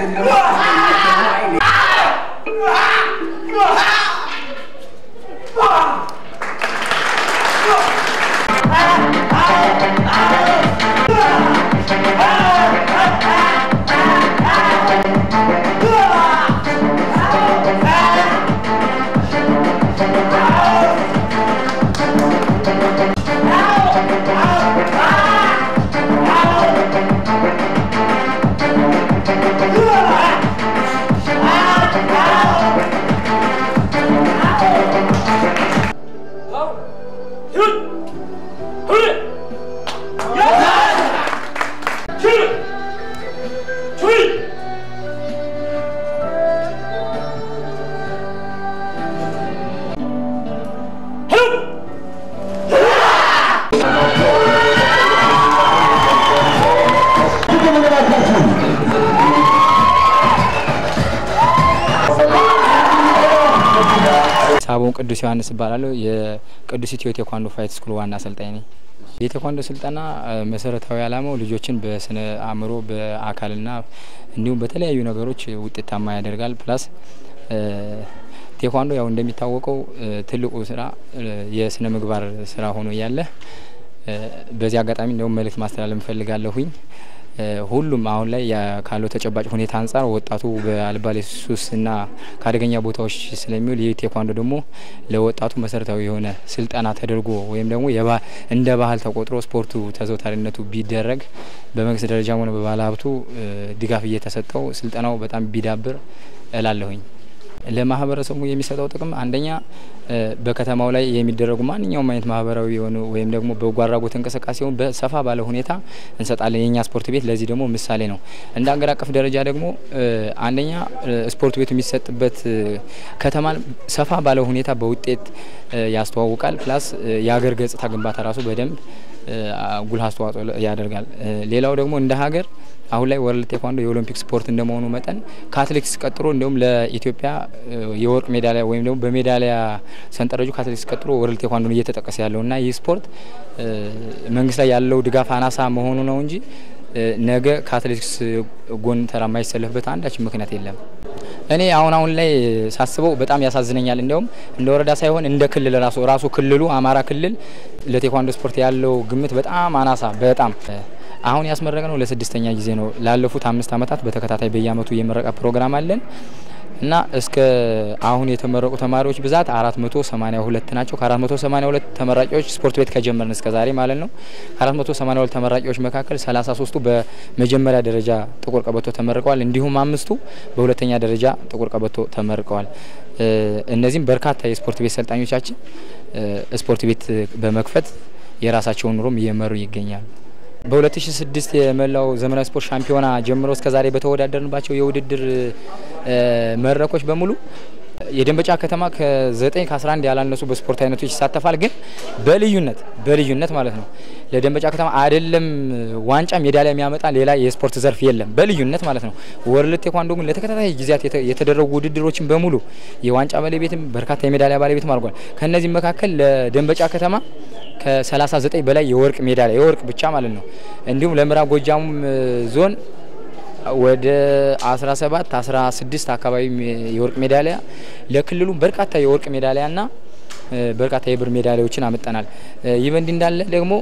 ሳቦን ቅዱስ ዮሐንስ እባላለሁ። የቅዱስ ኢትዮ ቴኳንዶ ፋይት ስኩል ዋና አሰልጣኝ ነኝ። የቴኳንዶ ስልጠና መሰረታዊ ዓላማው ልጆችን በስነ አእምሮ በአካልና እንዲሁም በተለያዩ ነገሮች ውጤታማ ያደርጋል። ፕላስ ቴኳንዶ ያው እንደሚታወቀው ትልቁ ስራ የስነ ምግባር ስራ ሆኖ እያለ በዚህ አጋጣሚ እንዲሁም መልእክት ማስተላለፍ እፈልጋለሁኝ። ሁሉም አሁን ላይ ካለው ተጨባጭ ሁኔታ አንጻር ወጣቱ በአልባሌ ሱስና ከአደገኛ ቦታዎች ስለሚውል ይህ ቴኳንዶ ደግሞ ለወጣቱ መሰረታዊ የሆነ ስልጠና ተደርጎ ወይም ደግሞ እንደ ባህል ተቆጥሮ ስፖርቱ ተዘውታሪነቱ ቢደረግ በመንግስት ደረጃም ሆነ በባለ ሀብቱ ድጋፍ እየተሰጠው ስልጠናው በጣም ቢዳብር እላለሁኝ። ለማህበረሰቡ የሚሰጠው ጥቅም አንደኛ በከተማው ላይ የሚደረጉ ማንኛውም አይነት ማህበራዊ የሆኑ ወይም ደግሞ በጎ አድራጎት እንቅስቃሴውን በሰፋ ባለ ሁኔታ እንሰጣለን። የኛ ስፖርት ቤት ለዚህ ደግሞ ምሳሌ ነው። እንደ አገር አቀፍ ደረጃ ደግሞ አንደኛ ስፖርት ቤቱ የሚሰጥበት ከተማን ሰፋ ባለ ሁኔታ በውጤት ያስተዋውቃል። ፕላስ የሀገር ገጽታ ግንባታ ራሱ በደንብ ጉልህ አስተዋጽኦ ያደርጋል። ሌላው ደግሞ እንደ ሀገር አሁን ላይ ወርልድ ቴኳንዶ የኦሎምፒክ ስፖርት እንደመሆኑ መጠን ከአትሌቲክስ ቀጥሎ እንዲሁም ለኢትዮጵያ የወርቅ ሜዳሊያ ወይም ደግሞ በሜዳሊያ ሰንጠረዡ ከአትሌቲክስ ቀጥሎ ወርልድ ቴኳንዶ እየተጠቀሰ ያለው እና ይህ ስፖርት መንግስት ላይ ያለው ድጋፍ አናሳ መሆኑ ነው እንጂ ነገ ከአትሌቲክስ ጎን ተራ የማይሰለፍበት አንዳች ምክንያት የለም። እኔ አሁን አሁን ላይ ሳስበው በጣም ያሳዝነኛል። እንዲያውም እንደ ወረዳ ሳይሆን እንደ ክልል ራሱ ራሱ ክልሉ አማራ ክልል ለቴኳንዶ ስፖርት ያለው ግምት በጣም አናሳ በጣም አሁን ያስመረቅ ነው ለስድስተኛ ጊዜ ነው። ላለፉት አምስት ዓመታት በተከታታይ በየአመቱ የምረቃ ፕሮግራም አለን እና እስከ አሁን የተመረቁ ተማሪዎች ብዛት አራት መቶ ሰማኒያ ሁለት ናቸው። ከአራት መቶ ሰማኒያ ሁለት ተመራቂዎች ስፖርት ቤት ከጀመርን እስከ ዛሬ ማለት ነው። ከአራት መቶ ሰማኒያ ሁለት ተመራቂዎች መካከል ሰላሳ ሶስቱ በመጀመሪያ ደረጃ ጥቁር ቀበቶ ተመርቀዋል። እንዲሁም አምስቱ በሁለተኛ ደረጃ ጥቁር ቀበቶ ተመርቀዋል። እነዚህም በርካታ የስፖርት ቤት ሰልጣኞቻችን ስፖርት ቤት በመክፈት የራሳቸውን ኑሮም እየመሩ ይገኛሉ። በ2006 የመላው ዘመናዊ ስፖርት ሻምፒዮና ጀምሮ እስከ ዛሬ በተወዳደርንባቸው የውድድር መድረኮች በሙሉ የደንበጫ ከተማ ከ9 ከ11 ያላነሱ በስፖርት አይነቶች ይሳተፋል። ግን በልዩነት በልዩነት ማለት ነው ለደንበጫ ከተማ አይደለም ዋንጫ ሜዳሊያ የሚያመጣ ሌላ የስፖርት ዘርፍ የለም። በልዩነት ማለት ነው። ወርልድ ቴኳንዶ ግን ለተከታታይ ጊዜያት የተደረጉ ውድድሮችን በሙሉ የዋንጫ ባለቤትም በርካታ የሜዳሊያ ባለቤትም አድርጓል። ከእነዚህም መካከል ለደንበጫ ከተማ ከ39 በላይ የወርቅ ሜዳሊያ የወርቅ ብቻ ማለት ነው። እንዲሁም ለምዕራብ ጎጃም ዞን ወደ 17 16 አካባቢ የወርቅ ሜዳሊያ ለክልሉ በርካታ የወርቅ ሜዳሊያና በርካታ የብር ሜዳሊያዎችን አመጣናል። ይህ በእንዲህ እንዳለ ደግሞ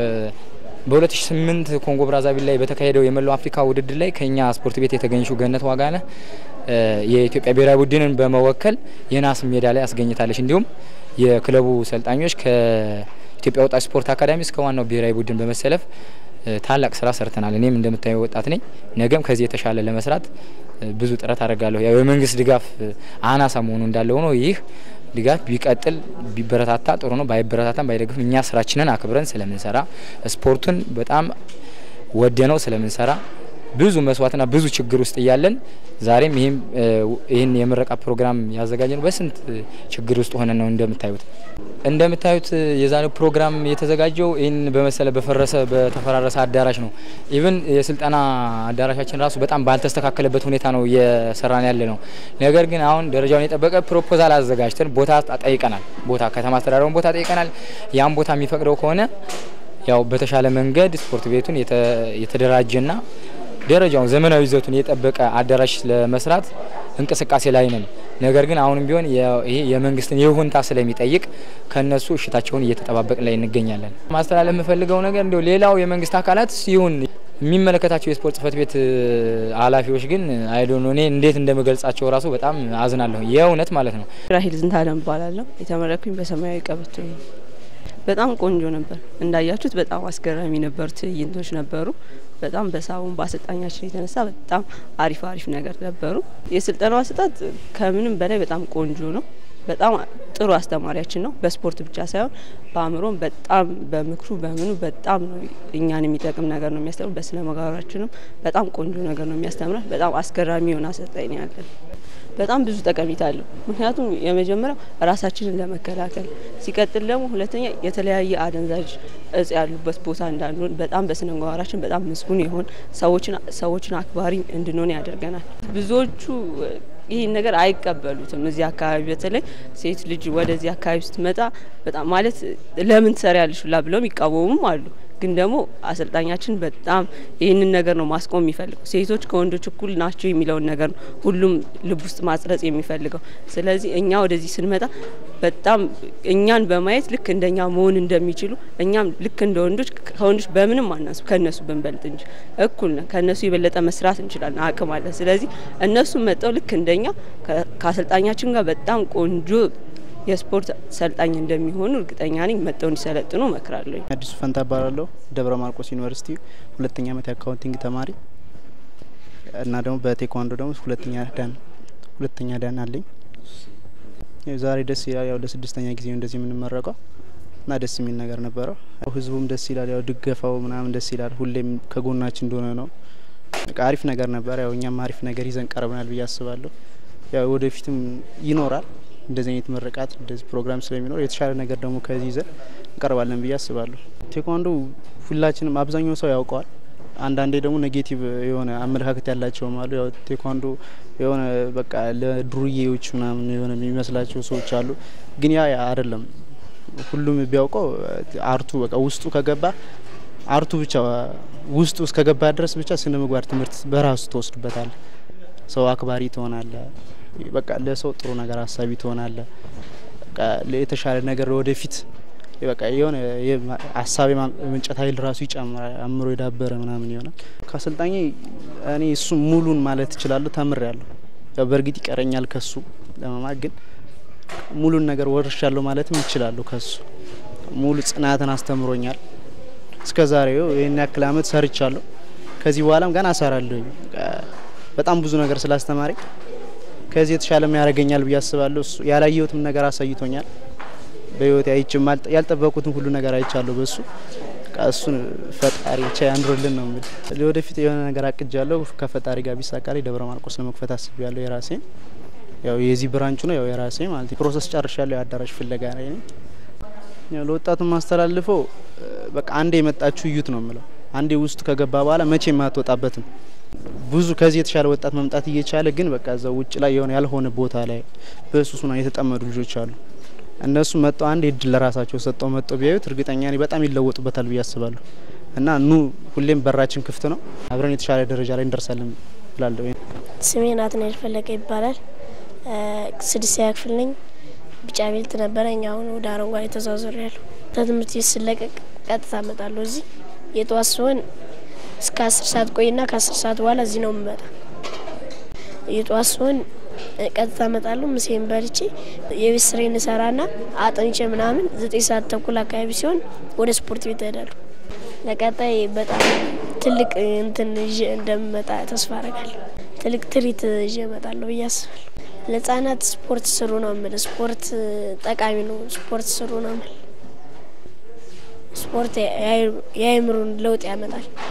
በ2008 ኮንጎ ብራዛቪል ላይ በተካሄደው የመላው አፍሪካ ውድድር ላይ ከኛ ስፖርት ቤት የተገኘችው ገነት ዋጋነህ የኢትዮጵያ ብሔራዊ ቡድንን በመወከል የናስ ሜዳሊያ አስገኝታለች። እንዲሁም የክለቡ ሰልጣኞች ከኢትዮጵያ ወጣት ስፖርት አካዳሚ እስከ ዋናው ብሔራዊ ቡድን በመሰለፍ ታላቅ ስራ ሰርተናል። እኔም እንደምታየው ወጣት ነኝ። ነገም ከዚህ የተሻለ ለመስራት ብዙ ጥረት አደርጋለሁ። ያው የመንግስት ድጋፍ አናሳ መሆኑ እንዳለ ሆኖ ይህ ድጋፍ ቢቀጥል ቢበረታታ ጥሩ ነው። ባይበረታታም ባይደግፍም እኛ ስራችንን አክብረን ስለምንሰራ ስፖርቱን በጣም ወደ ነው ስለምንሰራ ብዙ መስዋዕትና ብዙ ችግር ውስጥ እያለን ዛሬም ይህም ይህን የምረቃ ፕሮግራም ያዘጋጀነው በስንት ችግር ውስጥ ሆነን ነው። እንደምታዩት እንደምታዩት የዛሬው ፕሮግራም የተዘጋጀው ይህን በመሰለ በፈረሰ በተፈራረሰ አዳራሽ ነው። ኢቭን የስልጠና አዳራሻችን ራሱ በጣም ባልተስተካከለበት ሁኔታ ነው እየሰራን ያለ ነው። ነገር ግን አሁን ደረጃውን የጠበቀ ፕሮፖዛል አዘጋጅተን ቦታ ጠይቀናል። ቦታ ከተማ አስተዳደሩን ቦታ ጠይቀናል። ያን ቦታ የሚፈቅደው ከሆነ ያው በተሻለ መንገድ ስፖርት ቤቱን የተደራጀና ደረጃውን ዘመናዊ ይዘቱን የጠበቀ አዳራሽ ለመስራት እንቅስቃሴ ላይ ነን። ነገር ግን አሁንም ቢሆን ይሄ የመንግስትን ይሁንታ ስለሚጠይቅ ከነሱ እሽታቸውን እየተጠባበቅን ላይ እንገኛለን። ማስተላለፍ የምፈልገው ነገር እንዲሁ ሌላው የመንግስት አካላት ይሁን የሚመለከታቸው የስፖርት ጽህፈት ቤት ኃላፊዎች ግን አይዶን እኔ እንዴት እንደምገልጻቸው ራሱ በጣም አዝናለሁ። የእውነት ማለት ነው። ራሂል ዝንታለም እባላለሁ። የተመረኩኝ በሰማያዊ ቀበቶ ነው። በጣም ቆንጆ ነበር። እንዳያችሁት በጣም አስገራሚ ነበር። ትዕይንቶች ነበሩ። በጣም በሳቡን በአሰልጣኛችን የተነሳ በጣም አሪፍ አሪፍ ነገር ነበሩ። የስልጠናው አሰጣጥ ከምንም በላይ በጣም ቆንጆ ነው። በጣም ጥሩ አስተማሪያችን ነው። በስፖርት ብቻ ሳይሆን በአእምሮም በጣም በምክሩ በምኑ በጣም ነው እኛን የሚጠቅም ነገር ነው የሚያስተምር። በስነ ምግባራችንም በጣም ቆንጆ ነገር ነው የሚያስተምረን። በጣም አስገራሚ የሆነ አሰልጣኝ ነው ያለን። በጣም ብዙ ጠቀሜታ አለው። ምክንያቱም የመጀመሪያው ራሳችንን ለመከላከል ሲቀጥል ደግሞ ሁለተኛ የተለያየ አደንዛዥ እጽ ያሉበት ቦታ እንዳንሆን በጣም በስነ ምግባራችን በጣም ምስጉን የሆን ሰዎችን አክባሪ እንድንሆን ያደርገናል። ብዙዎቹ ይህን ነገር አይቀበሉትም። እዚህ አካባቢ በተለይ ሴት ልጅ ወደዚህ አካባቢ ስትመጣ በጣም ማለት ለምን ትሰሪያለሽ ሁላ ብለውም ይቃወሙም አሉ። ግን ደግሞ አሰልጣኛችን በጣም ይህንን ነገር ነው ማስቆም የሚፈልገው። ሴቶች ከወንዶች እኩል ናቸው የሚለውን ነገር ነው ሁሉም ልብ ውስጥ ማጽረጽ የሚፈልገው። ስለዚህ እኛ ወደዚህ ስንመጣ በጣም እኛን በማየት ልክ እንደኛ መሆን እንደሚችሉ እኛም ልክ እንደ ወንዶች ከወንዶች በምንም አናንሱ ከእነሱ ብንበልጥ እንጂ እኩል ነን። ከእነሱ የበለጠ መስራት እንችላለን፣ አቅም አለን። ስለዚህ እነሱ መጠው ልክ እንደኛ ከአሰልጣኛችን ጋር በጣም ቆንጆ የስፖርት ሰልጣኝ እንደሚሆኑ እርግጠኛ ነኝ። መጠው እንዲሰለጥኑ እመክራለሁ። አዲሱ ፈንታ እባላለሁ። ደብረ ማርቆስ ዩኒቨርሲቲ ሁለተኛ ዓመት የአካውንቲንግ ተማሪ እና ደግሞ በቴኳንዶ ደግሞ ሁለተኛ ዳን ሁለተኛ ዳን አለኝ። ዛሬ ደስ ይላል። ያው ለስድስተኛ ጊዜ እንደዚህ የምንመረቀው እና ደስ የሚል ነገር ነበረው። ህዝቡም ደስ ይላል። ያው ድገፋው ምናምን ደስ ይላል። ሁሌም ከጎናችን እንደሆነ ነው። አሪፍ ነገር ነበር። ያው እኛም አሪፍ ነገር ይዘን ቀርበናል ብዬ አስባለሁ። ያው ወደፊትም ይኖራል እንደዚህ አይነት ምርቃት እንደዚህ ፕሮግራም ስለሚኖር የተሻለ ነገር ደግሞ ከዚህ ይዘን እንቀርባለን ብዬ አስባለሁ። ቴኳንዶ ሁላችንም አብዛኛው ሰው ያውቀዋል። አንዳንዴ ደግሞ ኔጌቲቭ የሆነ አመለካከት ያላቸውም አሉ። ያው ቴኳንዶ የሆነ በቃ ለዱርዬዎች ምናምን የሆነ የሚመስላቸው ሰዎች አሉ። ግን ያ አይደለም። ሁሉም ቢያውቀው አርቱ በቃ ውስጡ ከገባ አርቱ ብቻ ውስጡ እስከገባ ድረስ ብቻ ስነ ምግባር ትምህርት በራሱ ትወስድበታል። ሰው አክባሪ ትሆናለ። በቃ ለሰው ጥሩ ነገር አሳቢ ትሆናለ። በቃ የተሻለ ነገር ወደፊት በቃ የሆነ ሀሳብ የማመንጨት ኃይል ራሱ ይጨምራል። አእምሮ የዳበረ ምናምን ይሆናል። ከአሰልጣኝ እኔ እሱ ሙሉን ማለት እችላለሁ ተምር ያለሁ ያው በእርግጥ ይቀረኛል ከሱ ለመማር ግን ሙሉን ነገር ወርሻለሁ ማለትም ይችላለሁ። ከሱ ሙሉ ጽናትን አስተምሮኛል። እስከ ዛሬው ይህን ያክል አመት ሰርቻለሁ። ከዚህ በኋላም ገና እሰራለሁ። በጣም ብዙ ነገር ስላስተማረኝ ከዚህ የተሻለም ያደርገኛል ብዬ አስባለሁ። እሱ ያላየሁትም ነገር አሳይቶኛል። በህይወት አይችም ያልጠበቁትን ሁሉ ነገር አይቻለሁ በሱ እሱን ፈጣሪ ብቻ ያንድሮልን ነው የምል። ለወደፊት የሆነ ነገር አቅጃለሁ ከፈጣሪ ጋር ቢሳካልኝ ደብረ ማርቆስ ለመክፈት አስቤያለሁ። የራሴን ያው የዚህ ብራንቹ ነው ያው የራሴ ማለት ፕሮሰስ ጨርሻለሁ። የአዳራሽ ፍለጋ ላይ ነኝ። ለወጣቱ ማስተላልፈው በቃ አንዴ የመጣችሁ እዩት ነው የምለው። አንዴ ውስጥ ከገባ በኋላ መቼ የማትወጣበትም ብዙ ከዚህ የተሻለ ወጣት መምጣት እየቻለ ግን በቃ እዛው ውጭ ላይ የሆነ ያልሆነ ቦታ ላይ በሱስ ነው የተጠመዱ ልጆች አሉ። እነሱ መጠው አንድ እድል ለራሳቸው ሰጠው መጠው ቢያዩት እርግጠኛ ነኝ በጣም ይለወጡበታል ብዬ አስባለሁ። እና ኑ ሁሌም በራችን ክፍት ነው። አብረን የተሻለ ደረጃ ላይ እንደርሳለን ብላለሁ። ስሜ ናትናኤል ፈለቀ ይባላል። ስድስተኛ ክፍል ነኝ። ቢጫ ቤልት ነበረኝ። አሁን ወደ አረንጓዴ ተዛዙር ያለሁ ከትምህርት ቤት ስለቀቅ ቀጥታ እመጣለሁ። እዚህ የጠዋት ሲሆን እስከ አስር ሰዓት ቆይና ከአስር ሰዓት በኋላ እዚህ ነው የምመጣ። የጠዋት ሲሆን ቀጥታ እመጣለሁ። ምሴን በልቼ የቤት ስራዬን እሰራና አጥንቼ ምናምን ዘጠኝ ሰዓት ተኩል አካባቢ ሲሆን ወደ ስፖርት ቤት እሄዳለሁ። ለቀጣይ በጣም ትልቅ እንትን ይዤ እንደምመጣ ተስፋ አረጋለሁ። ትልቅ ትርኢት ይዤ እመጣለሁ ብዬ አስባለሁ። ለህጻናት ስፖርት ስሩ ነው የምል። ስፖርት ጠቃሚ ነው። ስፖርት ስሩ ነው የምል። ስፖርት የአእምሮን ለውጥ ያመጣል።